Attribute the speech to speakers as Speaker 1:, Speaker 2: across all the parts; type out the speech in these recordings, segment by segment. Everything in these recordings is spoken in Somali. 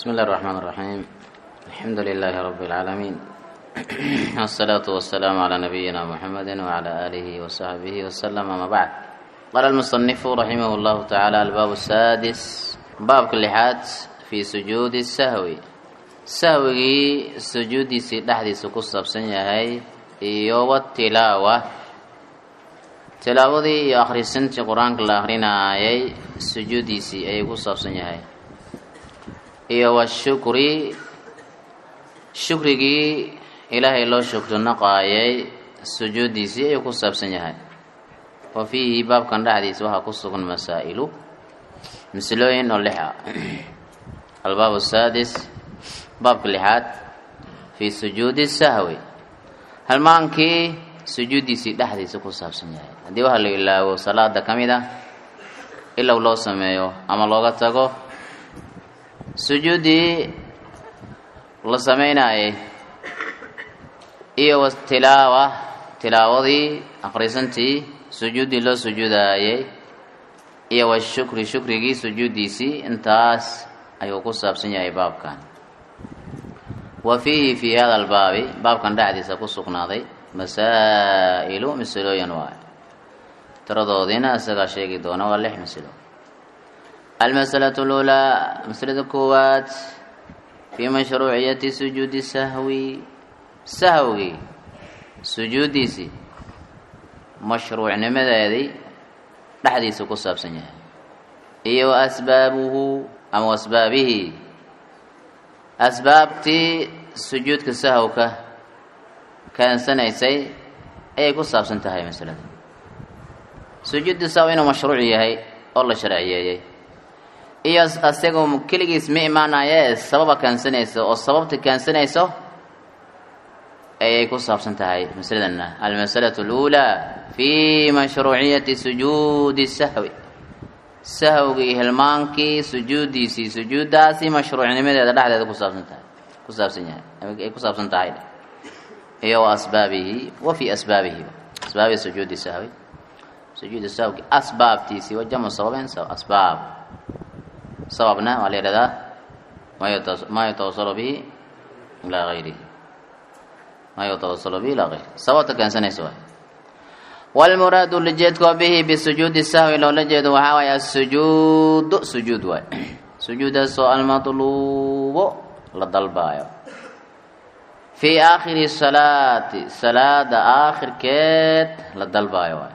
Speaker 1: بسم الله الرحمن الرحيم الحمد لله رب العالمين والصلاة والسلام على نبينا محمد وعلى آله وصحبه وسلم أما بعد قال المصنف رحمه الله تعالى الباب السادس باب كل حات في سجود السهو sahwigii sujuuddiisii dhexdiisa ku saabsan yahay iyo watilaawa tilaawadii iyo akhrisintii qur-aanka la akrinaayay sujuuddiisii ayay ku saabsan yahay iyo washukri shukrigii ilaahay loo shukri naqaayay sujuuddiisii ayuu ku saabsan yahay wa fiihi baabkan dhexdiisa waxaa ku sugan masaa'ilu masalooyin oo lix ah albaab saadis baabka lixaad fii sujuudi sahwi halmaankii sujuuddiisii dhexdiisa ku saabsan yahay haddii waxa la ilaawo salaada ka mid ah ilow loo sameeyo ama looga tago sujuuddii la sameynayay iyo tilaawa tilaawadii akhrisantii sujuuddii loo sujuudaayay iyo washukri shukrigii sujuuddiisii intaas ayuu ku saabsan yahay baabkan wa fiihi fii hada albaabi baabkan dhexdiisa ku sugnaaday masaa'ilu masalooyin waay tiradoodiina isagaa sheegi doona waa lix masalo almasalatu luulaa masalada koowaad fii mashruuciyati sujuudi sahwi sahwigii sujuuddiisii mashruucnimadeedii dhexdiisa ku saabsan yahay iyo wa asbaabuhu ama asbaabihi asbaabtii sujuudka sahwka keensanaysay ayay ku saabsan tahay masalada sujuudda sahw inuu mashruuc yahay oo la sharciyeeyey iyo asagoo keligiis ma imaanayee sababa keensanayso oo sababta keensanayso ayay ku saabsan tahay masaladana almasalatu اluulaa fi mashruuciyati sujuudi sahwi sahwgii hilmaankii sujuuddiisii sujuuddaasi mashruucnimadeeda dhexdeeda kusaabsan tahay ku saabsan yahay ay ku saabsan tahay iyo wa asbaabihi wa fii asbaabihi asbaabi sujuudi sahwi sujuudi sahwgi asbaabtiisii wa jamu sababin asbaab sababna waa la yidhahdaa maa yatawasalu bihi ilaa gayrihi maa yatawasalu bihi ilaa gayrihi sababta keensanaysa waay wlmuraadu lajeedkoo bihi bisujuudi sahwi loola jeedo waxaa waay asujuudu sujuud waay sujuudaasoo almatluubo la dalbaayo fii aakhiri salaati salaada aakhirkeed la dalbaayo waay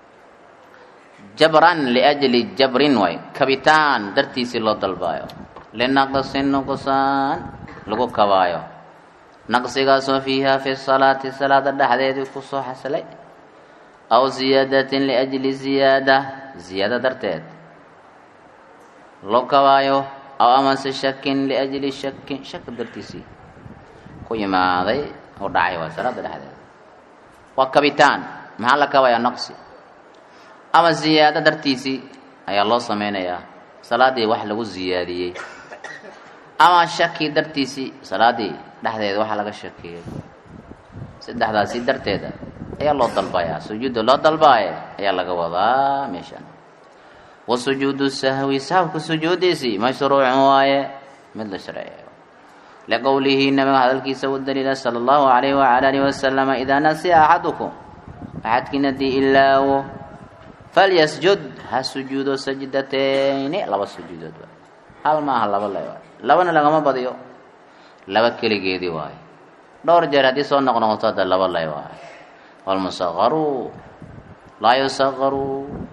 Speaker 1: jabran liajli jabrin waay kabitaan dartiisii loo dalbaayo linaqsin nuqsaan lagu kabaayo naqsigaasoo fiiha fi salaati salaada dhexdeedii kusoo xasilay aw ziyaadatin liajli ziyaada ziyaada darteed loo kabaayo aw amase shakin liajli shakin shak dartiisii ku yimaaday oo dhacay waa salaada dhexdeeda waa kabitaan maxaa la kabayaa naqsi ama ziyaado dartiisii ayaa loo sameynayaa salaadii wax lagu ziyaadiyey ama shaki dartiisii salaadii dhexdeeda waxa laga shakiyey saddexdaasi darteeda ayaa loo dalbayaa sujuudda loo dalbaaye ayaa laga wadaa meeshan wa sujuudu sahwi sahwka sujuudiisii mashruucun waaye mid la sharceeyo liqowlihi nabiga hadalkiisa u daliila sala allahu alayhi wacala alihi wasalama idaa nasiya axadukum axadkiin haddii ilaawo falyasjud ha sujuudo sajdatayni laba sujuudood waay hal maaha laba le waay labana lagama badiyo laba keligeedii waaye dhowr jeer haddii soo noqnoqoto hadda laba lay waaye wlmusaqaru laa yusaqaru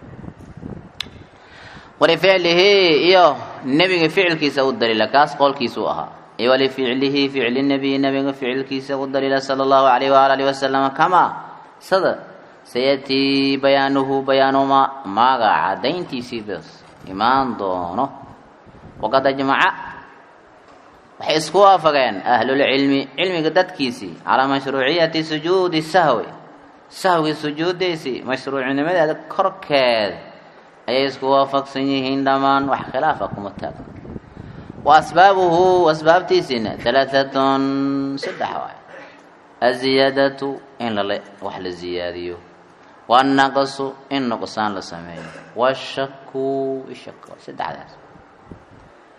Speaker 1: walificlihi iyo nebiga ficilkiisa u daliila kaas qowlkiisuu ahaa iyo walificlihi ficli nebiyi nebiga ficilkiisa u daliila sala allahu alayh waala alihi wasalam kamaa sada sayatii bayaanuhu bayaanuma maaga cadayntiisii bas imaan doono waqad ajmaca waxay isku waafageen ahlulcilmi cilmiga dadkiisii calaa mashruuciyati sujuudi sahwi sahwgii sujuuddiisii mashruucnimadeeda korkeed ayay isku waafaqsan yihiin dhammaan wax khilaafa kuma taagno wa asbaabuhu asbaabtiisiina halaaatun saddex waay aziyaadatu in lale wax la ziyaadiyo waannaqsu in nuqsaan la sameeyo washaku ishak saddexdaas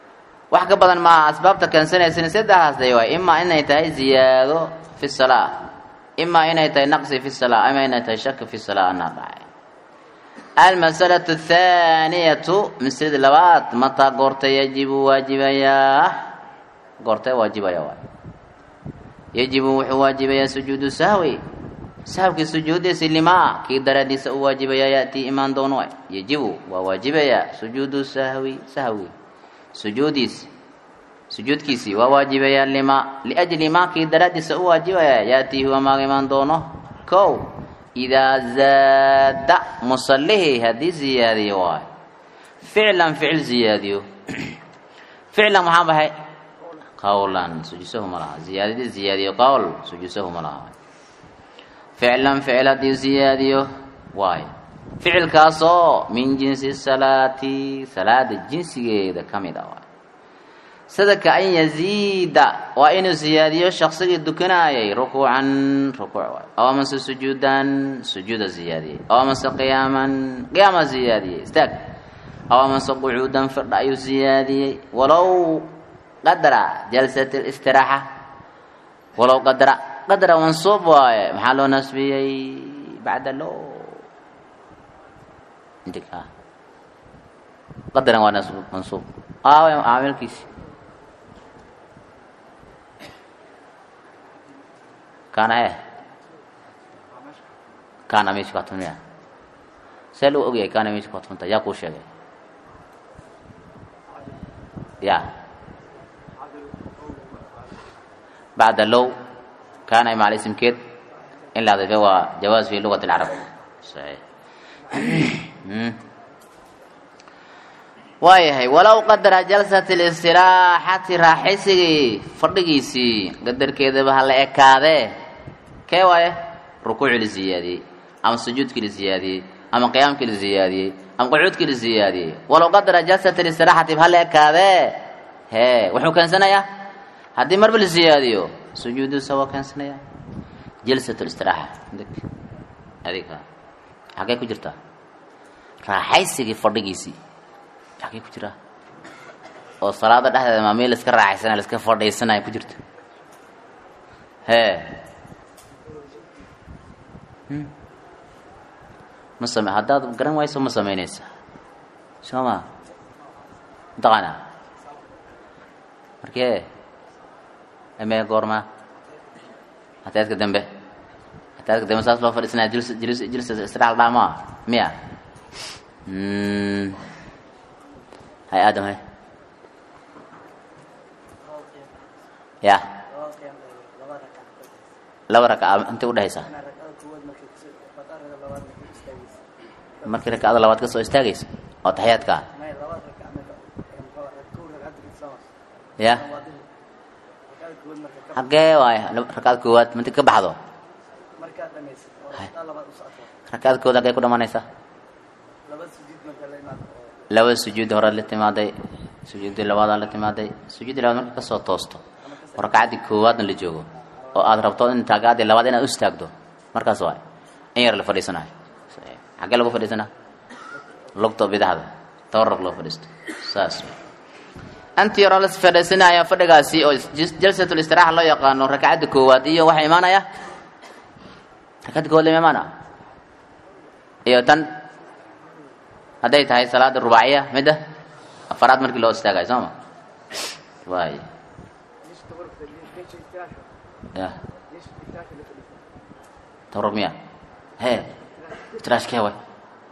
Speaker 1: wax ka badan maaha asbaabta keensanaysan saddexaas day waay imaa inay tahay ziyaado fi salaa imaa inay tahay naqsi fi salaa ima inay tahay shaki fi salaa anaa dhacay almasalatu athaaniyatu maslada labaad mataa goorta yajibu waajibayaa goortee waajibaya waay yajibu wuxuu waajibayaa sujuudu sahwi sahwkii sujuudiisi limaa kii daraadiisa u waajibayaa ya'tii imaan doono waay yajibu waa waajibayaa sujuudu sahwi sahwi sujuudiisi sujuudkiisii waa waajibayaa lima liajli maa kii daraadiisa u waajibayaa ya'tii huwa maaga imaan doono kow idaa zaada musallihii haddii ziyaadiyo waay ficlan ficil ziyaadiyo ficlan maxaa baxay qawlan sujuusahu ma laha ziyaadadii ziyaadiyo qowl sujuusahu ma laha ficlan ficil haddii ziyaadiyo waay ficilkaasoo min jinsi salaati salaada jinsigeeda ka mid a waay sida ka an yaziida waa inuu ziyaadiyo shaksigii dukanaayay rukuucan rukuuc waay aw amase sujuudan sujuuda ziyaadiyey aw amase qiyaaman qiyaama ziyaadiyey istaag aw amase qucuudan firdha ayuu ziyaadiyey walow qadra jalsat istiraaxa walow qadra qadra mansuub waaye maxaa loo nasbiyey bacda lo intika qadran waa mansuub aawe caamilkiisi kaana he kaana meesha ka tumniya see lagu ogyahay kaana meesha ka tumta yaa kuu sheegay ya bacda low kaana macal ismkeed in la adifay waa jawaaz fi lugati alcarab saxiix waayahay walow qadara jalsat listiraaxati raaxaysigii fadhigiisii qadarkeedaba ha la ekaadee kee waaye rukuucii la ziyaadiyey ama sujuudkii la ziyaadiyey ama qiyaamkii la ziyaadiyey ama qucuudkii la ziyaadiyey walow qadara jalsat listiraaxati ha la ekaadee hee wuxuu keensanayaa haddii marba la ziyaadiyo sujuudusa waa keensanaya jalsat listiraaxa adiga xaggee ku jirtaa raaxaysigii fadhigiisii xaggee ku jiraa oo salaada dhexdeeda maa meel laska raaxaysanaya laska fadhiisanaya ku jirta hee ma same haddaad garan wayso ma samaynaysa soo ma mataqaanaa markee amee goorma hataadka dambe hataadka dambe saas loo fadhiisanaya jils jils jilsa istiraal dhaamaa miya hay aadam hay ya laba rakaca intay udhehaysaa markii rakacada labaad ka soo istaagaysa oo taxiyaadka ah ya xagee waay rakacada koowaad minti ka baxdo rakacada koowaad hagee ku dhamanaysa laba sujuud hore la timaaday sujuuddii labaadaa la timaaday sujuuddii labaad marka kasoo toosto oo rakacaddii koowaadna la joogo oo aad rabto in taagaadii labaad inaad u istaagdo markaas waay in yar la fadhiisanayo xaggee lagu fadhiisanaa lugto bidaxda tawarrug loo fadhiisto saas anti yaroo la fadhiisanaya fadhigaasi oo jalsatul istiraaxa loo yaqaano rakacadda koowaad iyo waxaa imaanaya rakacadda koowaad lama imaana iyo tan hadday tahay salaada rubaaciya midda afaraad markii loo istaagayo soo ma waay ya tawarrug miya he iftiraashkee way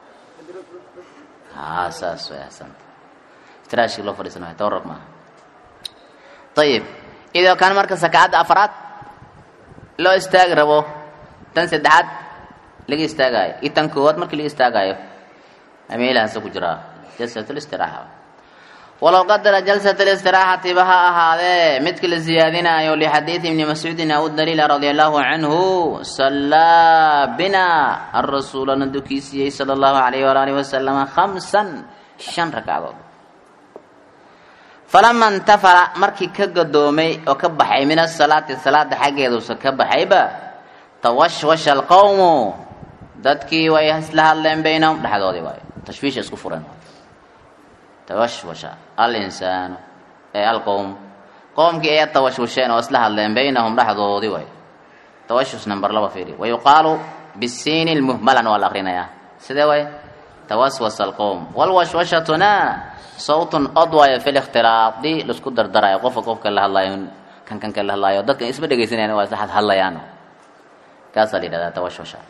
Speaker 1: haa saas way ahsanta iftiraashkii loo fadhiisanayo tawarrug maaha ayib idoo kan marka sakacadda afaraad loo istaagi rabo tan saddexaad laga istaagaayo iyo tan koowaad markii laga istaagaayo ameelahaasa ku jiraa jalsat listiraaxa walow qadara jalsat listiraaxati ba ha ahaadee midka la siyaadinayo lixadiidi ibni mascuudin aw daliila radia allahu canhu sallaa bina arasuula na dukiisiyey sala allahu alayh wala alihi wasalama khamsan shan ragcadood falama intafala markii ka gadoomay oo ka baxay min asalaati salaada xaggeeduusa ka baxayba tawashwasha alqowmu dadkii way isla hadleen baynahum dhexdoodii waayo tashwiisha isku fureen tawashwasha alinsaanu ee alqowm qoomkii ayaa tawashusheen oo isla hadleen baynahum dhexdoodii way tawashush number laba fiiri wayuqaalu bisiini lmuhmalan waa la akrinayaa sidee way tawaswas alqowm walwashwashatuna sawtun od waayo fi likhtilaaqdi laisku dardarayo qofka qofka la hadlayo kan kan ka la hadlaayo dadka isma dhegaysanayaan waa isla hadlayaan kaasaa la yidhahdaa tawashwasha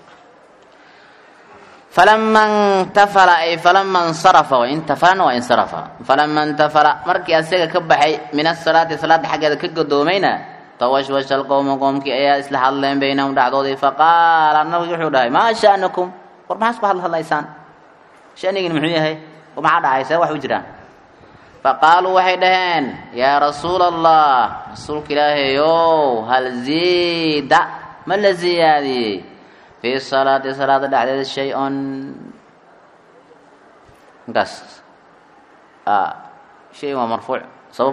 Speaker 1: falama intafala ay falama insarafa wa intafalana waa insarafa falama intafala markii asaga ka baxay min asalaati salaada xaggeeda ka gadoomayna tawashwasha alqowma qoomkii ayaa isla hadleen baynahum dhexdoodii faqaala nabigi wuxuu dhahay maa sha'nukum war maxaa isku hadla hadlaysaan shanigin muxuu yahay war maxaa dhacay see wax u jiraan faqaaluu waxay dhaheen yaa rasuula allah rasuulka ilaahayow hal ziida ma la ziyaadiyey fii salaati salaada dhexdeeda shay-on inkaas shay waa marfuuc sabab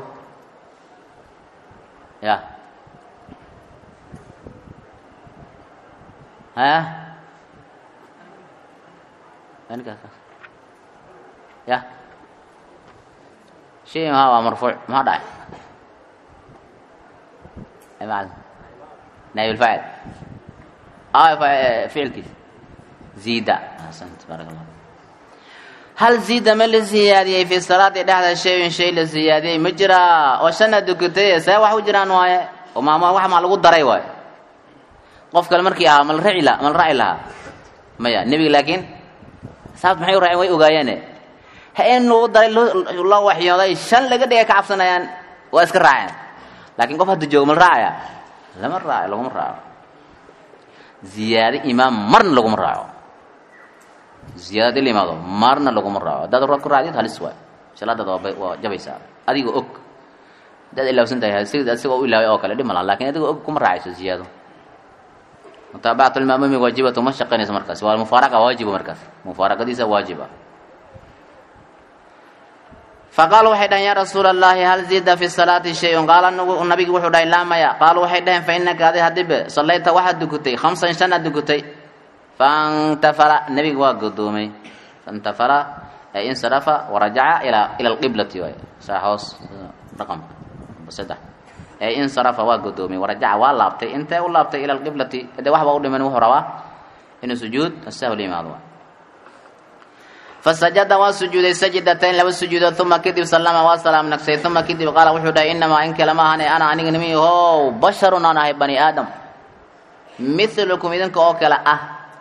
Speaker 1: ya haya ninkaas ya shay maha waa marfuuc maxaa dhacay maal naayib alfaacil ficilkiis ziida ahsant baarak allah hal ziida ma la siyaadiyey fi salaati dhexda shayun shay la siyaadiyey ma jiraa oo shana dukatay see wax u jiraan waaye oo maama wax maa lagu daray waaye qof kale markii ahaa mal raci la mal raci lahaa maya nebiga laakiin saabta maxay u raaceen way ogaayeene ha in lagu daray loo waxyooday shan laga dhigay ka cabsanayaan waa iska raaceen laakiin qof hadda joogo mal raacaya lama raaco laguma raaco ziyaado imaam marna laguma raaco ziyaadad ila imaado marna laguma raaco haddaad ra ku raacdid halis waay salaadaad waa waa jabaysaa adigoo og haddaad ilaawsan tahay sida asigoo u ilaaway oo kale dhib ma laha lakin adigoo og kuma raacayso ziyaado mutaabacatu lmaamumi waajibatu ma shaqaynayso markaas waa mufaaraqa waajiba markaas mufaaraqadiisa waajiba faqaaluu waxay dhaheen yaa rasuula allahi hal ziida fi salaati shay-un qaala nabigi wuxuu dhahay laa maya qaaluu waxay dhaheen fa inaka adi hadibe sallayta waxaad dukutay khamsan shan aad dukutay faintafala nebiga waa godoomay faintafala ay insarafa warajaca ilaa ila alqiblati waay saa hoos raqamka saddex ay insarafa waa godoomay warajaca waa laabtay intee u laabtay ila alqiblati de waxba u dhiman wuxuu rabaa inuu sujuud sahw la yimaado fasajada waa sujuuday sajdatayn laba sujuudood uma kadib sallama waa salaam nagsay uma kadib qaala wuxuu dhahay inamaa in kale ma ahane ana aniga nimi how basharun aan ahay bani aadam milukum idinka oo kale ah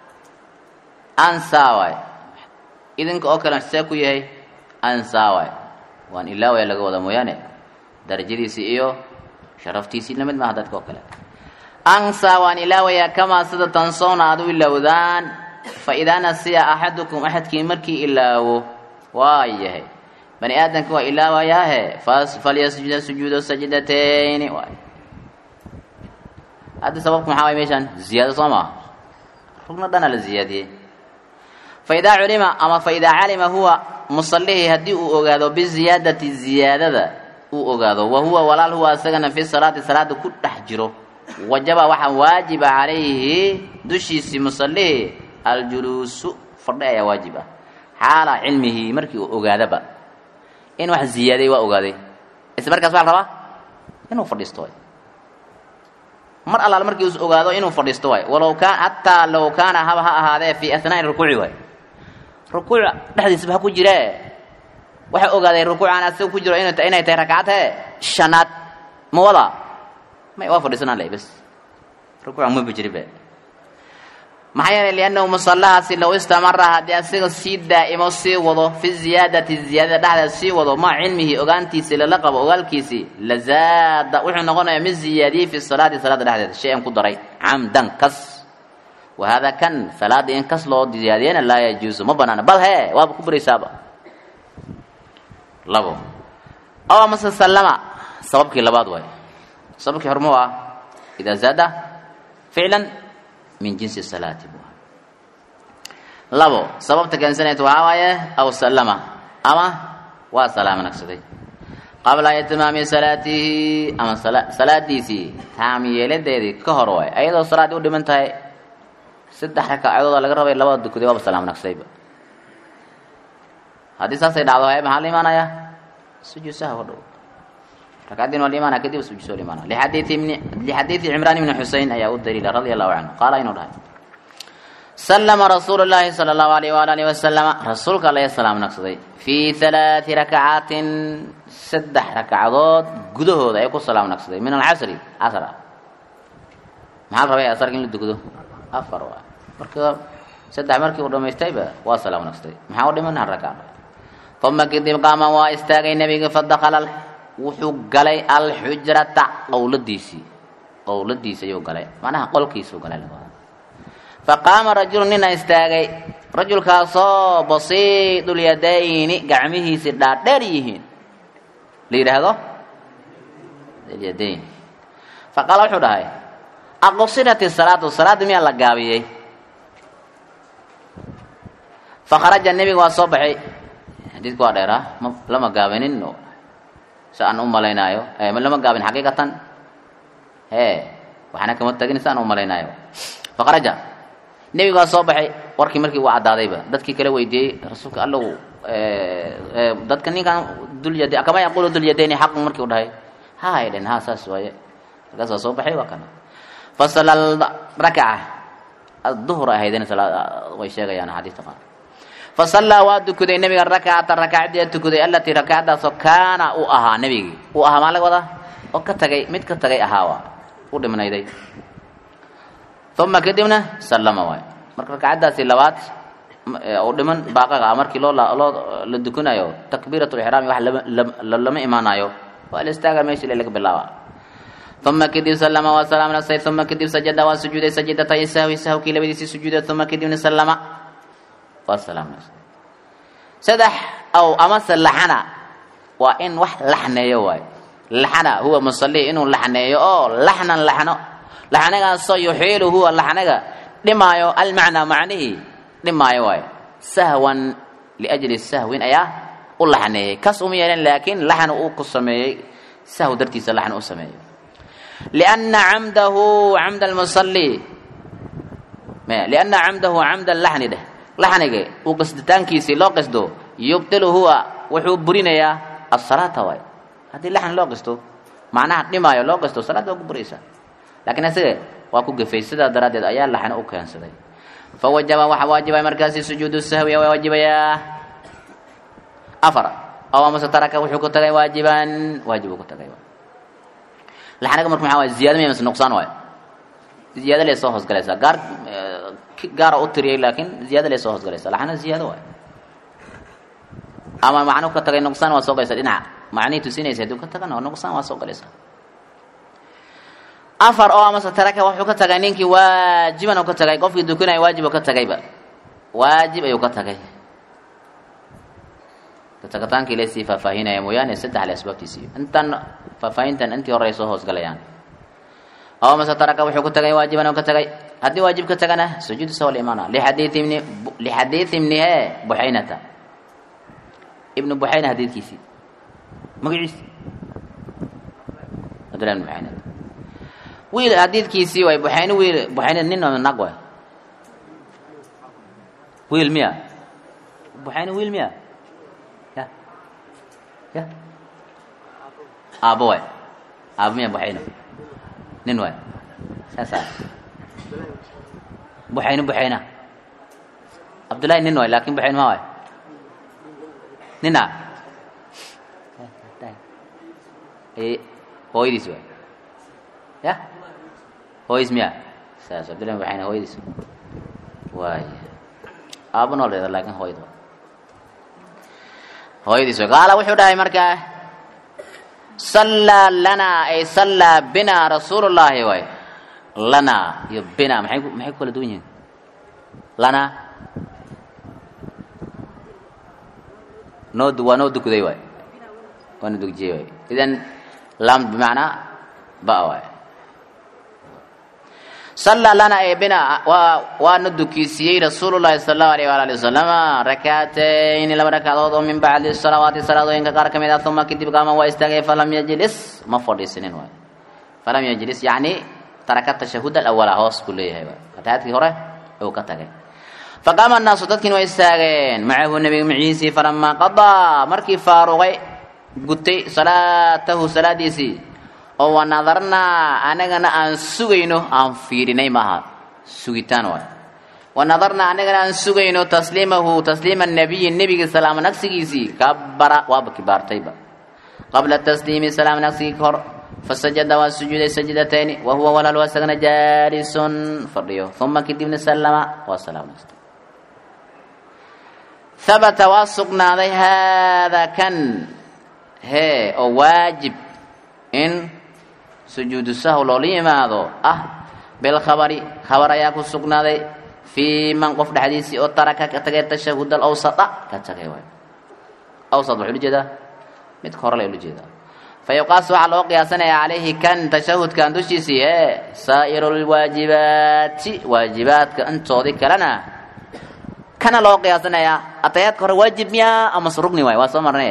Speaker 1: ansaaway idinka oo kale see ku yahay ansaaway waan ilaawaya laga wada mooyaane darajadiisii iyo sharaftiisii lamid maaha dadka oo kale ansaa waan ilaawayaa kamaa sida tansoona aad u ilowdaan faidaa nasiya axadukum axadkii markii ilaawo waa yahay bani aadamka waa ilaawayaahe falyasjuda sujuudo sajdatayni waay hadda sababku maxaa way meeshaan ziyaado soo maa rugna dhana la ziyaadiyey faidaa culima ama faidaa calima huwa musallihii haddii uu ogaado biziyaadati ziyaadada uu ogaado wa huwa walaal huwa isagana fi salaati salaada ku dhex jiro wajaba waxaa waajiba calayhi dushiisii musallihii aljuluusu fadhi ayaa waajib ah xaala cilmihi markii uu ogaadaba in wax ziyaaday waa ogaaday isla markaas waxaa la rabaa inuu fadhiisto waay mar allaal markii uu ogaado inuu fadhiisto waay walow kaan hataa low kaana haba ha ahaadee fii athnaa'i rukuuci waay rukuuc dhexdiisaba ha ku jiree waxa ogaaday rukuucaan asiga ku jiro inay inay tahay rakcad hee shanaad ma wada may waa fadhiisanaan leh bas rukuuca ma bijiribe maxaa yeelay liannahu musallahaasi low istamara haddii asiga sii daa'imo sii wado fi ziyaadati ziyaadada dhexdeeda sii wado maa cilmihi ogaantiisii lala qabo ogaalkiisii lazaada wuxuu noqonayaa mid ziyaadiyey fi salaati salaada dhexdeeda shay an ku daray camdan kas wa haadaa kan salaada in kas loo ziyaadiyana laa yajuusu ma banaana bal hee waaba ku baraysaaba labo aw amase sallama sababkii labaad waay sababkii hormuu ah idaa zaada ficlan min jinsi salaati bu labo sababta keensanayta waxaa waaye aw sallama ama waa salaamo nagsaday qabla itmaami salaatihi ama salaadiisii taam yeeladeedii ka hor waay ayadoo salaaddii u dhiman tahay saddex rakaacadooda laga rabay labada dukaday waaba salaamo nagsadayba haddii saasay dhacdo hay maxaa la imaanayaa sujuud saha hodhow ragcaddin waa la imaana kadib sujuud soo la imaana lixadiidi ibni lixadiidi cimraan ibni xusein ayaa u daliila radia allahu canhu qaala inuu dhahay sallama rasuulu llaahi sala allahu alayh waala alihi wasalama rasuulka alla salaam naqsaday fii halaati rakacaatin saddex ragcadood gudahooda ay ku salaam naqsaday min alcasri casr ah maxaa la rabay asarka in la dugdo afar waa marka saddex markii uu dhamaystayba waa salaam naqsaday maxaa u dhiman hal ragca uma kadib qaama waa istaagay nebiga fadakala wuxuu galay alxujrata qowladiisii qowladiisi ayuu galay macnaha qolkiisuu galay faqaama rajulu nina istaagay rajulkaasoo basiidulyadayni gacmihiisi dhaadheer yihiin la yidhaahdo alyadayn faqaala wuxuu dhahay aqsirat salaatu salaadda miyaa la gaabiyey fakharaja nebiga waa soo baxay xadiidku waa dheeraa ma lama gaabinin si aan u malaynaayo lama gaabin xaqiiqatan e waxaana kama tagin si aan u malaynaayo fakharaja nebigu waa soo baxay warkii markii uu caddaadayba dadkii kala weydiiyey rasuulka allow dadka ninkan dulyad kama yaqulu dulyadayni xaqun markii u dhahay ha ay dhen ha saas waaye markaas waa soo baxay waa kana fasala rakaca duhur ahaydeen way sheegayaan xadiista qaar fasallaa waa tukaday nebiga rakacata rakacadii tukaday alatii rakacadaasoo kaana u ahaa nebigii uu ahaa maa laga wadaa oo ka tagay mid ka tagay ahaawa u dhimnayday uma kadibna sallama waay marka rakacadaasi labaad u dhiman baaqaga ah markii loo loo la dukanayo takbiirat lixraami wax lama imaanayo waa la istaaga meeshii laga bilaaba uma kadib sallama waa salaam naqsay uma kadib sajada waa sujuuday sajidatay sahwi sahwkii labadiisii sujuuday uma kadibna sallama waa salaam naqsay saddex aw amase laxana waa in wax laxneeyo waay laxana huwa musalii inuu laxneeyo oo laxnan laxno laxnagaasoo yuxiilu huwa laxnaga dhimaayo almacnaa macnihii dhimaayo waay sahwan liajli sahwin ayaa u laxneeyey kas uma yeelen laakiin laxn uu ku sameeyey sahw dartiisa laxn u sameeyey lianna camdahu camda almusalii lianna camdahu camda laxni dheh laxniga uu qasditaankiisii loo qasdo yubtilu huwa wuxuu burinayaa asalaata waay haddii laxni loo qasto macnaha dhimaayo loo qasto salaad waa ku buraysaa laakiin isaga waa ku gafay sidaa daraaddeed ayaa laxni u keensaday fawajaba waxa waajibaya markaasi sujuudu sahwi waa waajibayaa afar aw amase taraka wuxuu ku tagay waajiban waajib uu ku tagay laxniga marka maxaa waay ziyada miya mise nuqsaan waay ziyaada lee soo hoosgalaysaa gaar gaara u tiriyay laakiin ziyaada lee soo hoosgalaysaa laxna ziyaado waay ama macnuu ka tagay nuqsaan waa soo galaysaa dhinaca macnihii tusinaysa hadduu ka tagana nuqsaan waa soo galaysaa afar oo amase taraka wuxuu ka tagay ninkii waajiban uu ka tagay qofkii dukanaya waajib uu ka tagayba waajib ayuu ka tagay katagitaankii laysii faahfaahinaya mooyaane saddex le asbaabtiisii intan faahfaahintan intii hore ay soo hoosgalayaan oo amase taraka wuxuu ka tagay waajiban uu ka tagay haddii waajib ka tagana sujuud sawa la imaana lixadiidi ibni lixadiidi ibni he buxaynata ibnu buxayna hadiidkiisii magaciisi abdullah ibn buxaynata wiil hadiidkiisii waay buxayne wiil buxayne nin oo nag waay wiil miya buxayne wiil miya ya ya aabo waay aabo miya buxayne nin waay saasa buxayne buxayna cabdullahi nin waay laakin buxayne ma waay nina hooyadiis waay ya hooyis miya saas cabdullahi buxayne hooyadiis waay aabo nool dheeda laakin hooyad waay hooyadiis waay qaala wuxuu dhahay markaa sallaa lanaa ay sallaa binaa rasuulu llaahi waay lanaa iyo bina maxay maxay ku kala duwan yihiin lanaa noo waa noo dukuday waay waa noo dugjiyey waay idan lam bimacnaa ba waay sallaa lana ee bina waa waana dukiisiyey rasuulu llahi sala allahu alayh waala ali wasalama rakaatayni laba rakadood oo min bacdi salawaati salaadooyinka qaar ka mid ah uma kadib qaama waa istaagay falam yajlis ma fadhiisinin waay falam yajlis yacni taraka tashahud alawala hoos buu leeyahay waay atahaadkii hore uu ka tagay faqaama annaasu dadkiina waa istaageen macahu nebiga maciisii falamaa qadaa markii faaruqay gutay salaatahu salaadiisii oo wanadarnaa anagana aan sugayno aan fiirinay maaha sugitaan waay wanadarnaa anagana aan sugayno tasliimahu tasliima nabiyi nebiga salaamo nagsigiisii kabara waaba kibaartayba qabla tasliimi salaam nagsigii ka hor fasajada waa sujuuday sajdatayni wa huwa walaal waa isagana jaalisun fadhiyo uma kadibna sallama waa salaam nagstay habata waa sugnaaday haadaa kan hee oo waajib in sujuudu sahw loola yimaado ah bilkhabari khabar ayaa ku sugnaaday fii man qof dhexdiisii oo taraka ka tagay tashahud alawsata ka tagay waay awsat waxuu ula jeedaa midka hore la ula jeedaa fa yuqaas waxaa loo qiyaasanayaa calayhi kan tashahudkan dushiisii ee saa'iru lwaajibaati waajibaadka intoodii kalena kana loo qiyaasanayaa atayaadka hore waajib miyaa amase rugni waay waa soo marnay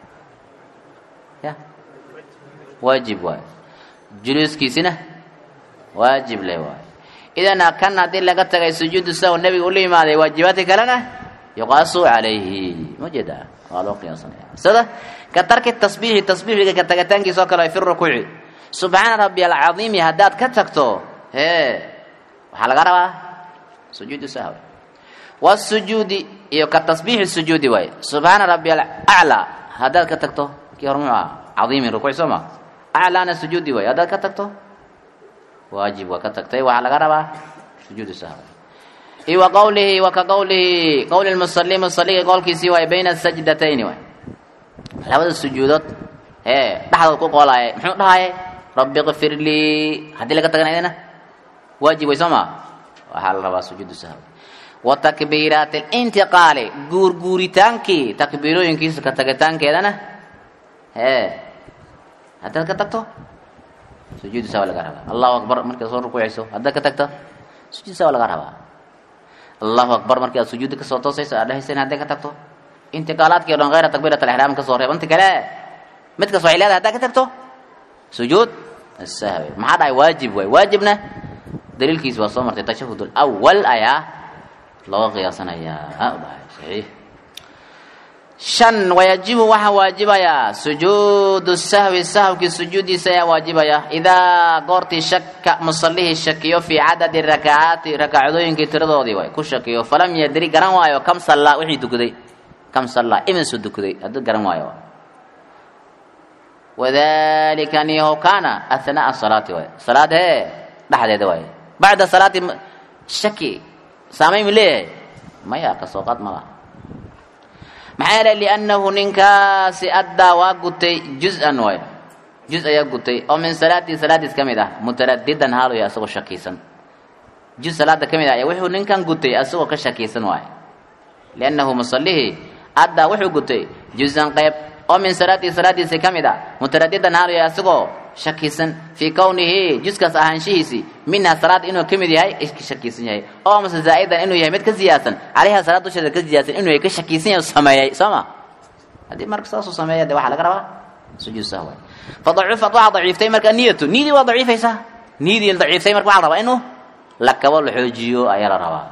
Speaker 1: ya waajib waay juluuskiisina waajib le waay idan kan haddii laga tagay sujuudu sahw nebiga ula yimaaday waajibaadka kalena yuqaasu calayhi ma jeedaa waa loo qiyaasanaya sida ka tarki tasbiixi tasbiixiga ka tagataankiisa oo kale fi rukuuci subxaana rabbi alcadiimi haddaad ka tagto hee waxaa laga rabaa sujuudu sahw wasujuudi iyo ka tasbiixi sujuudi waay subxaana rabbi alaclaa haddaad ka tagto kii hor muxuu aha cadiimin rukuuc soo ma aclaana sujuudi waay haddaad ka tagto waajib waa ka tagtay waxaa laga rabaa sujuudu sahw iyo wa qawlihi wa ka qawlihi qowli lmusali musaliga qowlkiisii waay bayna sajdatayni waay labada sujuudood ee dhexdood ku qoolaaye muxuu dhahaye rabbi kfir lii haddii laga taganayana waajib way soo ma waxaa la rabaa sujuudu sahw wa takbiiraati lintiqaali guurguuritaankii takbiirooyinkiisa ka tagitaankeedana hee haddaad ka tagto sujuudu sahw laga rabaa allahu akbar markaad soo rukuucayso haddaad ka tagto sujuud sahw laga rabaa allahu akbar markii aad sujuudda kasoo toosayso aad dhehaysan hadday ka tagto intiqaalaadkii o dhan hayra takbiirat alixraam kasoo reeb inta kale mid kas waxay leedahay haddaad ka tagto sujuud sahwi maxaa dhahay waajib waay waajibna daliilkiisi waa soo martay tashahud alawal ayaa looga qiyaasanayaa dhahay saxiix shan wayajibu waxaa waajibayaa sujuudu sahwi sahwkii sujuudiisa ayaa waajibaya idaa goortii shaka musalihii shakiyo fii cadadi rakacaati rakacadooyinkii tiradoodii way ku shakiyo falam yadri garan waayo kam sallaa wixii dukaday kam sallaa imisu dukaday hadduu garan waayo wadalika niyaho kaana athnaa'a salaati waay salaad hee dhexdeeda waay bacda salaati shaki saamayn ma leeyahay maya kasoo qaad ma laha maxaa yeelay liannahu ninkaasi addaa waa gutay juz-an waay juz ayaa gutay oo min salaatii salaadiis ka mid ah mutaradidan haaluya asagoo shakiisan juz salaada ka mid ah ayaa wuxuu ninkan gutay asagoo ka shakiisan waay liannahu musallihii addaa wuxuu gutay juz-an qayb oo min salaatii salaadiisi ka mid ah mutaradidan haaluya asagoo shakiisan fii kownihi juskaas ahaanshihiisii minhaa salaad inuu ka mid yahay ka shakiisan yahay oo amase zaa'idan inuu yahay mid ka ziyaasan calayha salaad dusheeda ka ziyaasan inuu yahay ka shakiisan yahay sameeyey soo ma haddii marka saasuu sameeya de waxaa laga rabaa sujuud sahwa fadacuufat waxaa daciiftay marka niyatu niyadii waa daciifaysaa niyadii daciiftay marka waxaa la rabaa inuu la kabo la xoojiyo ayaa la rabaa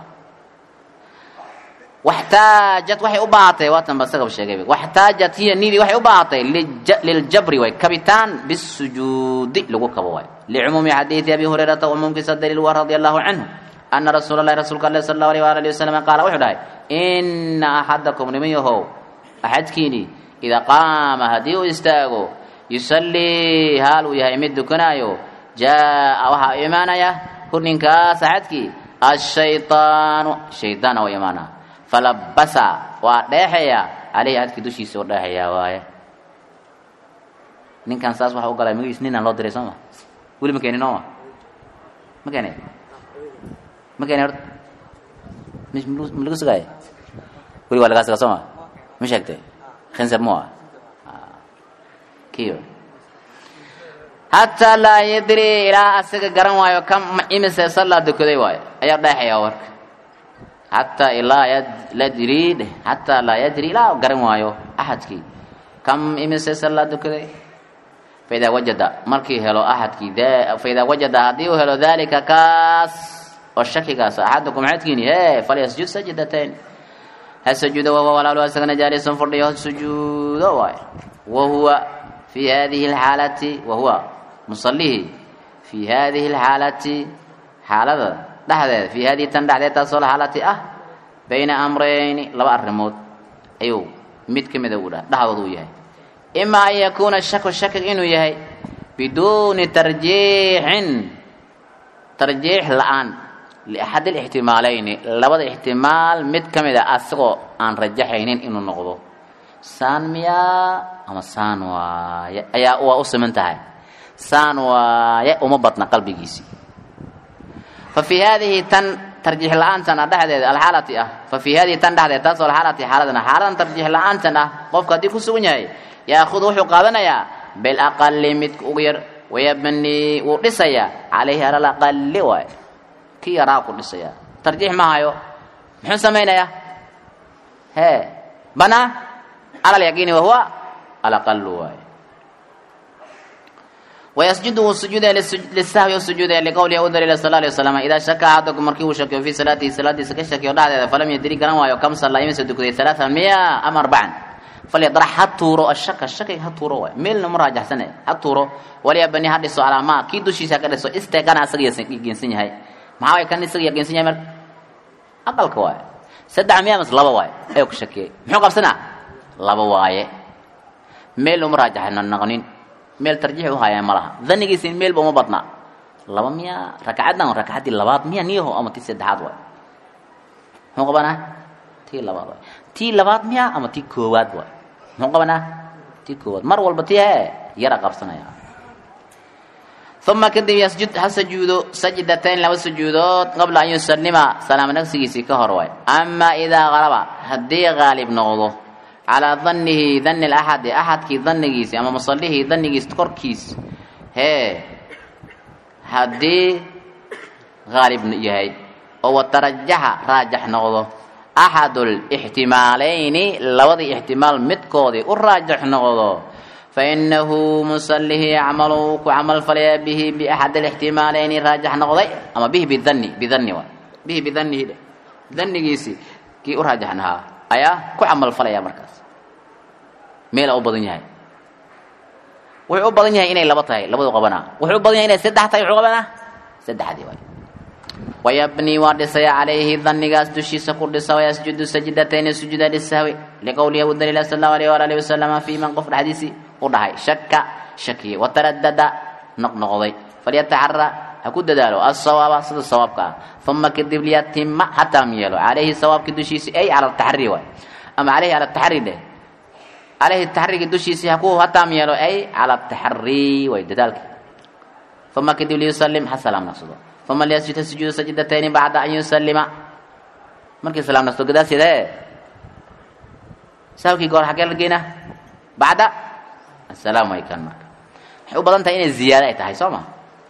Speaker 1: waxtaajat waxay u baahatay waatan ba sagab sheegay waxtaajat hiya nidii waxay u baahatay liljabri way kabitaan bisujuudi lagu kabo waay licumuumi xadiidi abi hurayrata umuumkiisa daliil waa radia allahu canhu ana rasuula allahi rasuulka alle sal allahu alayh waala alihi wasalam qaala wuxuu dhahay ina axadakum niman yahow axadkiini idaa qaama haddii uu istaago yusallii haal uu yahay mid dukanaayo jaa waxaa imaanaya hu ninkaas axadkii ashayطaanu shaydaana u imaana falabasa waa dheexaya caleyhi adkii dushiisa oo dheexayaa waaye ninkan saas waxa u galay magiis ninaan loo diray soo ma weli ma keenin ooma ma keenay ma keenay horta ma lagu sugaaya weli waa lagaa sugaa soo ma ma sheegtay khinsab mu ah kiyo hataa laa yadri ilaa asaga garan waayo kam imise sallaa dukaday waayo ayaa dheexaya warka xataa ilaa ladri dheh xataa laa yadri ilaa garan waayo axadkii kam imise sallaa dukaday faidaa wajada markii helo axadkii faidaa wajada haddii uu helo daalika kaas oo shakigaas axadakum axadkiini he falyasjud sajdatain ha sujuudo wahuwa walaalu asagana jaalisun fadhiyo sujuudo waayo wahuwa fii hadihi alxaalati wahuwa musalihi fii hadihi alxaalati xaalada dhexdeeda fii hadihi tan dhexdeed taasoo xaalati ah bayna amrayni laba arrimood ayuu mid ka mida u dha dhexdood uu yahay ima an yakuuna shaku shakig inuu yahay biduuni tarjiixin tarjiix la-aan liaxad alixtimaalayni labada ixtimaal mid ka mid a asagoo aan rajaxaynin inuu noqdo saan miyaa ama saan waaye ayaa waa u siman tahay saan waaye uma badna qalbigiisii fa fii haadihi tan tarjiix la-aantan ah dhexdeeda alxaalati ah fa fii haadihi tan dhexdeed taasoo alxaalati xaaladan ah xaaladan tarjiix la-aantan ah qofka haddii ku sugan yahay yaakudu wuxuu qaadanayaa bilaqali midka ugu yar wayabni wuu dhisayaa calayhi alal aqali waay kii yaraa ku dhisaya tarjiix ma hayo muxuu samaynayaa hee banaa cala alyaqiini wahuwa alaqalu waay wayasjudu wuu sujuudaya lisahwi u sujuudaya liqowlihi u daliila sal alay wasalam idaa shaka axadakum markii uu shakiyo fii salaatihi salaadiisa ka shakiyo dhexdeeda falam yadri garan waayo kam sallaa imisa dukaday alaaan miya ama arbacan falyadrax ha tuuro ashaka shakiga ha tuuro waay meelna ma raajaxsane ha tuuro walyabani ha dhiso calaa maa kii dushiisa ka dhiso isteegana asaga yaqiinsan yahay maxaa way kan isaga yaqiinsan yahay marka aqalka waaye saddex miya mas laba waaye ayuu ka shakiyey muxuu qabsanaa laba waaye meel uma raajaxna naqnin meel tarjiix u hayaa ma laha danigiisi meelba uma badna laba miya rakcaddan rakcaddii labaad miya niyaho ama tii saddexaad waay muxuu qabanaa tii labaad waay tii labaad miya ama tii koowaad waay muxuu qabanaa tii koowaad mar walba tii hee yara qabsanaya uma kadib yasjud ha sujuudo sajdatayn laba sujuudood qabla an yusalima salaamo nagsigiisii ka hor waay ama idaa qalaba haddii qaalib noqdo calaa danihi dani laxadi axadkii danigiisi ama musalihii danigiis korkiis hee haddii qaalib yahay oo watarajaxa raajax noqdo axad lixtimaalayni labadii ixtimaal midkoodii u raajax noqdo fainahu musalihi yacmalu ku camal falaya bihi biaxad alixtimaalayni raajax noqday ama bihi bidani bidani waay bihi bidanihi dhe danigiisii kii u raajaxnahaa ayaa ku camal falaya markaas meela u badan yahay wuxuu u badan yahay inay laba tahay labadu qabanaa wuxuu u badan yahay inay saddex tahay wuxuu qabanaa saddexdii waay wayabni waa dhisaya calayhi danigaas dushiisa ku dhisa wayasjudu sajdatayni sujuuda lisahwi liqowlihi abu daliil sal allahu alayh waala alihi wasalama fii man qof dhexdiisii u dhahay shaka shakiye wataradada noqnoqday falyataxara ha ku dadaalo asawaaba sida sawaabka ah uma kadib liyatima ha taam yeelo calayhi sawaabkii dushiisii ay cala taxri waay ama calayhi cala taxri dheh calayhi taxrigi dushiisii ha ku ha taam yeelo ay cala taxri way dadaalki uma kadib liyusalim ha salaam naqsado uma liyasjud ha sujuudu sajdatayni bacda an yusalima markii salaam naqsado gadaasheeda ee saawkii goor xaggee la geynaa bacda asalaam way kan marka waxay u badan tahay inay ziyaado ay tahay soo ma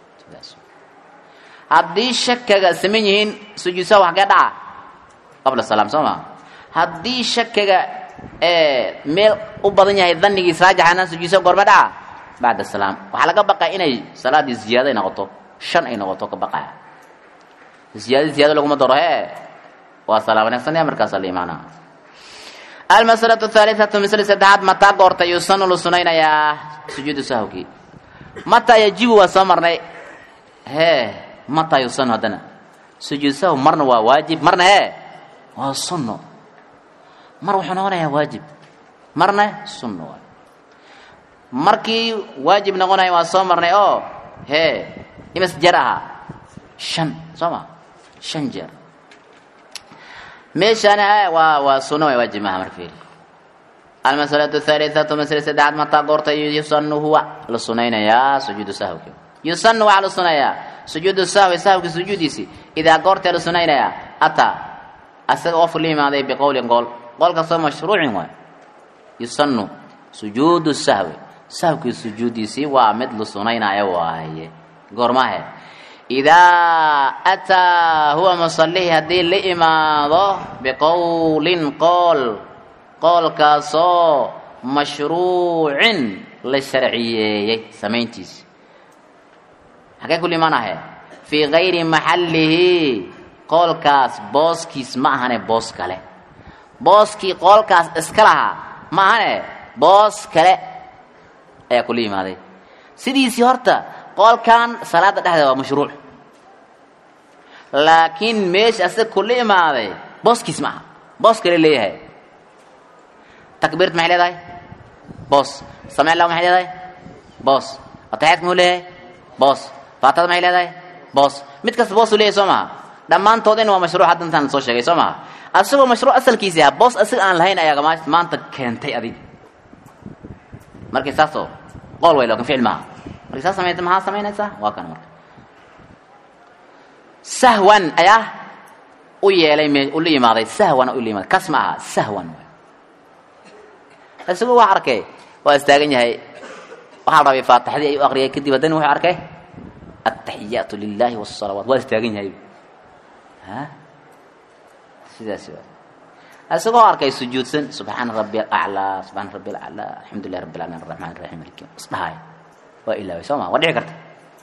Speaker 1: haddii shakaga saman yihiin sujuudsahu xaggee dhaca qabla salaam soo ma haddii shakaga meel u badan yahay danigiis raajaxana sujuudsahu goorma dhaca bacda salaam waxaa laga baqaa inay salaadii ziyaado ay noqoto shan ay noqoto ka baqaya ziyaado ziyaado laguma daro hee waa salaam wanaagsan markaasa la imaanaa almasalatu thaalitatu misli saddexaad mataa goorta yusanu la sunaynayaa sujuudu sahwkii mataa yajibu waa soo marnay hee mataa yusanu haddana sujuud sahw marna waa waajib marna hee waa sunno mar wuxuu noqonayaa waajib marna sunno waay markii waajib noqonaya waa soo marnay oo hee imas jeer ahaa shan soo ma shan jeer meeshaana waa waa sunno way waajib maaha mar fiiri almasalatu thalithatu masle saddexaad mataa goorta yusanu huwa la sunaynayaa sujuudu sahwki yusanu waxaa la sunayaa sujuudu sahwi sahwki sujuudiisi idaa goortee la sunaynayaa ataa asaga qof la yimaaday biqowlin qool qolkastoo mashruucin waay yusanu sujuudu sahwi sahwkii sujuudiisii waa mid la sunaynaayo waaye goormahe idaa ataa huwa musalihi haddii la imaado biqowlin qool qoolkaasoo mashruucin la sharciyeeyey samayntiisi xagee kula imaanahe fii gayri maxallihi qoolkaas booskiis ma ahane boos kale booskii qoolkaas iska lahaa ma ahane boos kale ayaa kula yimaaday sidiisii horta qolkan salaada dhexdeeda waa mashruuc laakiin meesha asaga kula imaaday booskiis ma aha boos kale leeyahay takbiirt maxay leedahay boos sameen law maxay leedahay boos ataxiyaadka muxuu leeyahay boos faatada maxay leedahay boos mid kasta boosuu leeyahay soo maha dhammaantoodina waa mashruuc hadda intaan soo sheegay soo maha asagoo mashruuc asalkiisi ah boos asaga aan lahayn ayaa maanta keentay adig markii saasoo qool way laakin ficil maaha markii saas samayta maxaa samaynaysaa waa kan marka sahwan ayaa u yeelay me ula yimaaday sahwan ula yimaaday kas ma aha sahwan isagoo wax arkay waa istaagan yahay waxaa la rabay faatixadii ayuu aqriyay kadib haddana wuxuu arkay ataxiyaatu lilahi wasalawaat waa istaagan yahay ha sidaas waa isagoo arkay sujuudsan subxaana rabbi alaclaa subxaana rabbi alaclaa alxamdu lilah rabbi alamin araxmaan araxiim maliki isdhahay waa ilaaway soo ma waa dhici karta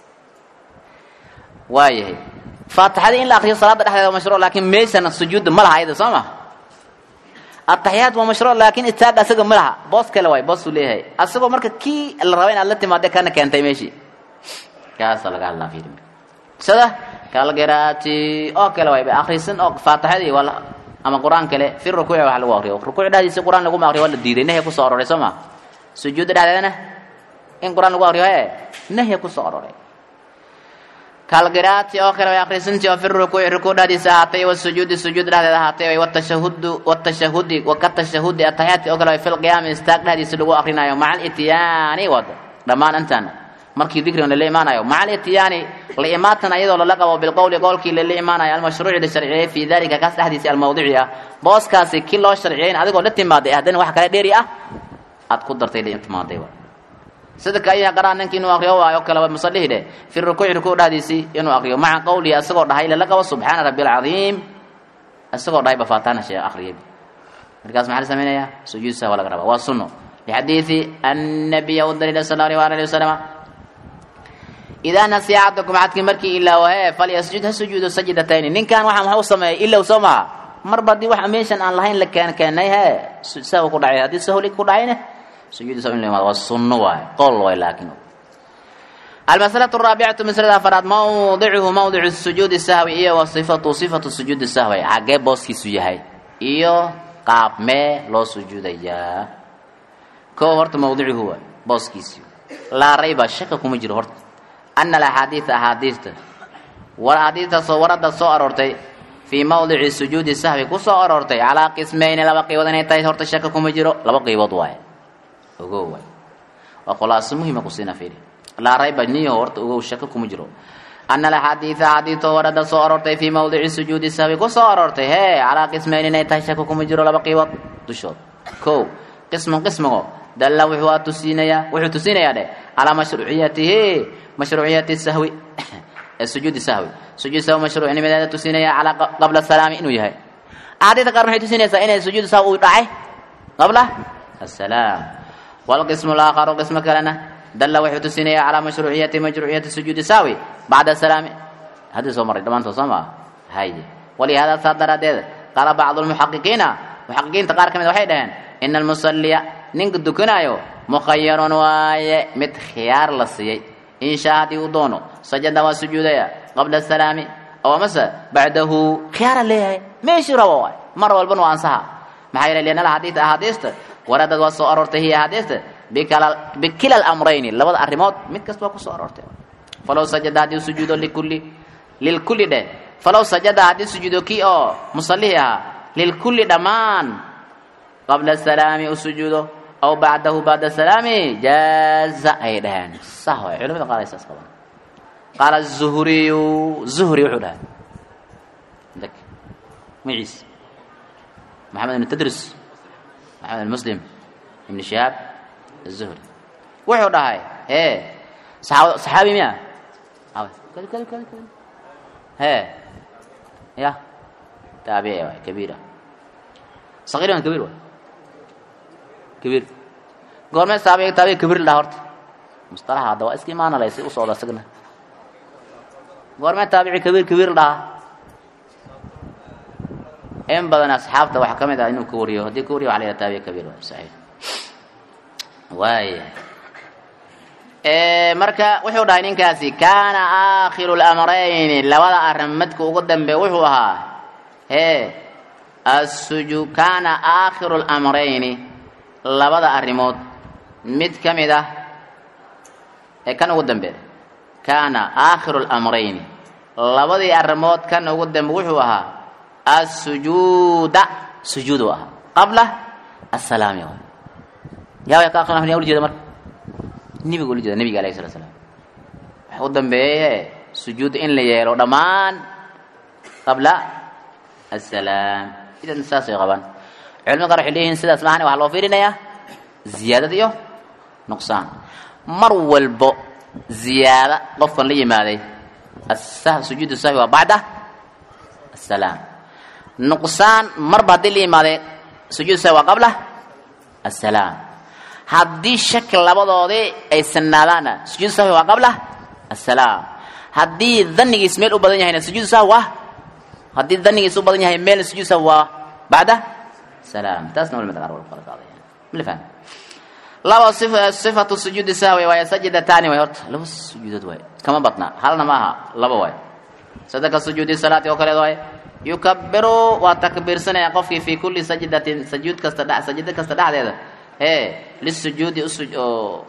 Speaker 1: waayahay faatixadii in la akriyo salaada dhexdeeda waa mashruuc laakiin meeshana sujuudda ma laha ayada soo ma ataxiyaad waa mashruuc laakiin istaaga asaga ma laha boos kale waay boosuu leeyahay asagoo marka kii la raba inaad la timaade kana keentay meeshii kaasa laga hadlaa fiiri sida kalgaraati oo kale waay ba akrisan oo faatixadii waa ama qur-aan kale fi rukuuci wax lagu akriyo rukuuc dhexdiisa qur-aan laguma akriyo waa la diiday nahya kusoo aroray soo ma sujuudda dhexdeedana in qur-aan lagu akriyo ee nahya kusoo aroray kalgiraati oo kale way akrisantii oo fi rukuuci rukuuc dhexdiisa ahaatay wasujuudi sujuud dhexdeeda ahaatay watashahudu watashahudi wakatashahudi ataxiyaadki oo kale way fil qiyaami istaag dhexdiisa lagu akrinayo maca alityaani wad dhammaan intaan markii dikrigan lala imaanayo maca alityaani la imaatan ayadoo lala qabo bilqowli qowlkii lala imaanayo almashruuci la sharciyey fii dalika kaas dhexdiisa almawdici ah booskaasi kii loo sharciyeyn adigoo la timaaday haddana wax kale dheeri ah aad ku dartay la timaaday sida ka ayaa qaraa ninkii inuu akriyo waayo kale waa musallihi dheh fi rukuuci rukuuc dhexdiisii inuu akriyo maca qowlihi asagoo dhahay lala qabo subxaana rabbi alcadiim isagoo dhahay bafaataana shee akhriyay markaas maxaa la samaynayaa sujuud sahwa laga rabaa waa sunno lixadiidi annabiya u daliila sal allahu alayhi wasalama idaa nasiya axadakum axadkii markii ilaawo hee falyasjud ha sujuudo sajdatayni ninkan waxaan waxa u sameeyay ilow soo maha marba haddii wax meeshan aan lahayn la keen keenay hee sahwa ku dhacay haddii sahwli ku dhacayne sujuud sahw in la imaado waa sunno waay qowl waay laakiin المسألة الرابعة مسألة فراد موضعه موضع السجود السهوي إيه وصفته صفة السجود السهوي حقه بوسكي سجهي إيه قاب ما لو سجود يا كو هرت موضعه هو بوسكي سيو لا ريب شك كم جرى هرت أن الأحاديث أحاديث والأحاديث صورت سو أرورتي في موضع السجود السهوي كو سو أرورتي على قسمين لبقي ودني تاي هرت شك كم جرى لبقي وضواي وقوة وخلاص مهمة قصينا فيه laa rayba niyo horta ugow shako kuma jiro ana alaxaadiida xadiidoo warada soo aroortay fii mawdici sujuudi sahwi ku soo aroortay hee calaa qismayn inay tahay shako kuma jiro laba qiibood dushood kow qismun qismigo dalla wuxuu tusiinayaa wuxuu tusinayaa dheh calaa mashruuciyatihi mashruuciyati sahwi sujuudi sahwi sujuud sahwi mashruucnimadeeda tusinaya calaa qabla salaami inuu yahay axaadiidka qaar maxay tusinaysaa inay sujuud sahwi uu dhacay qabla asalaam walqismu laakharu qismo kalena dalla wuxuu tusinaya calaa mashruuciyati mashruuciyati sujuudi saawi bacda salaami haddii soo maray dhammaantood soo maa haye walihaada saa daraaddeed qaala bacdu lmuxaqiqiina muxaqiqiinta qaar ka mid waxay dhaheen ina almusalliya ninka dukanaayo mukhayarun waaye mid khiyaar la siiyey inshaa haddii uu doono sajada waa sujuudaya qabla salaami aw amase bacdahu khiyaara leeyahay meeshii rabo waay mar walbana waa ansaha maxaa yeelay lianna alxadiid axaadiista waradad waa soo aroortay hiya axaadiista bikila alamrayni labada arrimood mid kasta waa ku soo aroortay falow sajada haddii sujuudo likulli lilkulli dheh falow sajada haddii sujuudo kii oo musallihii ahaa lilkulli dhammaan qabla salaami u sujuudo aw bacdahu bacda salaami jaaza ayay dhaheen sah waay culamada qaar ay saas qabaan qaala zuhriyu zuhri wuxuu dhahay dak magaciis maxamed ibn tadrus maxamed ibn muslim ibn shihaab الزهري wuxuu dhahay e صaxaabi miya he ya taabici waay kabiira صغير waan kabiir waay kabiir goormee taabici taabici kabiir la dhaha horta mustalaxa hadda waa iska imaanalay si u socda isagna goormee taabici kabiir kabiir la dhahaa in badan asxaabta waxaa ka mid ah inuu ka wariyo haddii ka wariyo waxa la yidhaha taabici kabiir waay saxiix waaya marka wuxuu dhahay ninkaasi kaana aakhiru lamrayni labada arrin midka ugu dambe wuxuu ahaa hee assuju kaana aakhiru lamrayni labada arrimood mid ka mid ah ee kan ugu dambe kaana aakhiru lamrayni labadii arrimood kan ugu dambe wuxuu ahaa assujuuda sujuudu ahaa qabla asalaami yaa ka aqrin yaa ujeeda marka nebiga ula jeeda nebiga alayhi salatu slam waxa u dambeeye sujuudda in la yeelo dhammaan qabla asalaam idan saasay qabaan culimada qaar waxay leeyihiin sidaas maahan waxaa loo fiirinayaa ziyaadad iyo nuqsaan mar walbo ziyaada qofkan la yimaaday sujuudu sahwi waa bacda asalaam nuqsaan marba haddii la yimaaday sujuud sahwi waa qabla asalaam haddii shaki labadoodii ay sanaadaanna sujuud sahwi waa qabla asalaam haddii danigiis meel u badan yahayna sujuud sahwi waa haddii danigiis u badan yahay meelna sujuud sahwi waa bacda salaam taasna culimada qaar waa kala qaadayaan mala fahmi laba sifatu sujuudi sahwi waaya sajidataani way horta laba sujuudood waay kama badna halna maaha laba waay sadaka sujuudi salaati oo kaleed waay yukabiru waa takbiirsanaya qofkii fi kulli sajdatin sajuud kasta dh sajida kasta dhexdeeda ee lisujuudi oo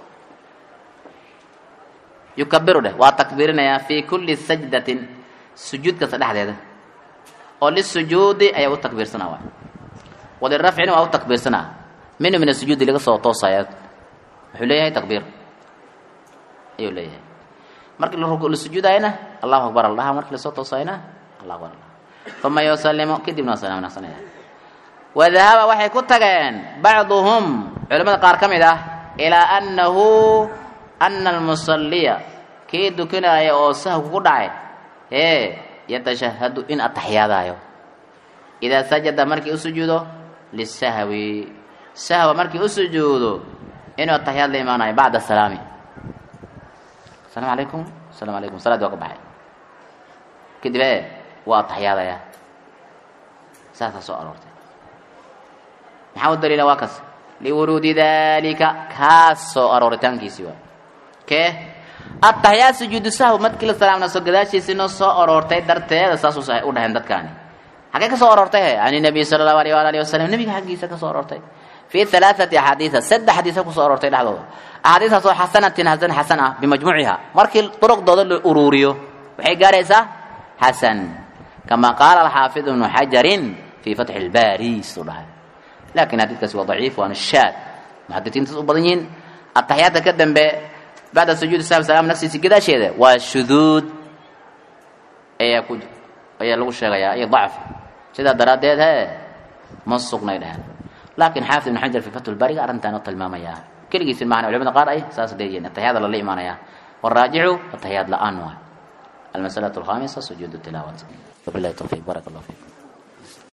Speaker 1: yukabiru dheh waa takbiirinayaa fi kulli sajdatin sujuud kasta dhexdeeda oo lisujuudi ayaa u takbiirsanaa waay walirafcina waa u takbiirsanaa mina min asujuudi laga soo toosaya wuxuu leeyahay takbiir ayuu leeyahay markii la sujuudayana allahu akbar aldhaha markii lasoo toosayana allahu akbar aldhaha uma yusalimu kadibna waa salaam naqsanaya wadahaba waxay ku tageen bacduhum culimmada qaar ka mid ah ilaa annahu ana almusalliya kii dukanaya oo sahw ku dhacay ee yatashahadu in ataxiyaadaayo idaa sajada markii u sujuudo lisahwi sahwa markii u sujuudo inuu ataxiyaad la imaanayo bacda salaami asalaamu calaykum asalaamu calaykum salaadii waa ka baxay kadib ee waa ataxiyaadaya saasaa soo aroortay maxaa u daliila waa kas liwuruudi dalika kaas soo arooritaankiisii waa kee ataxiyaad sujuudu sahw markii la salaamna soo gadaashiisii soo aroortay darteeda saas u dhaheen dadkaani xagee ka soo aroortay he can nabiy sala allahu alayh waala alihi wasalam nebiga xaggiisa ka soo aroortay fi halaaثati axaadiisa saddex xadiisa kusoo aroortay dhexdooda axaadiistaas oo xasanatin hasan xasan ah bimajmuuciha markii duruqdooda la uruuriyo waxay gaaraysaa xasan kama qaala alxaafid ibnu xajarin fii fatxi lbaari suu dhahay laakiin xadiidkaasi waa daciif waana shaad muxadisiintaas u badan yihiin ataxiyaadka ka dambe bacda sujuudi sahwi salaam nafsiisi gadaasheeda waa shuduud ayaa ku ayaa lagu sheegayaa iyo dacf sidaa daraaddeed he ma sugnay dheheen laakiin xaafid ibn xajar fi fatxulbaariga arrintaan u tilmaamayaa keligiisi maahna culimada qaar ay saas leeyihiin ataxiyaada lala imaanayaa والراجع التحيات لآن المسألة الخامسة سجود التلاوة وبالله التوفيق بارك الله فيكم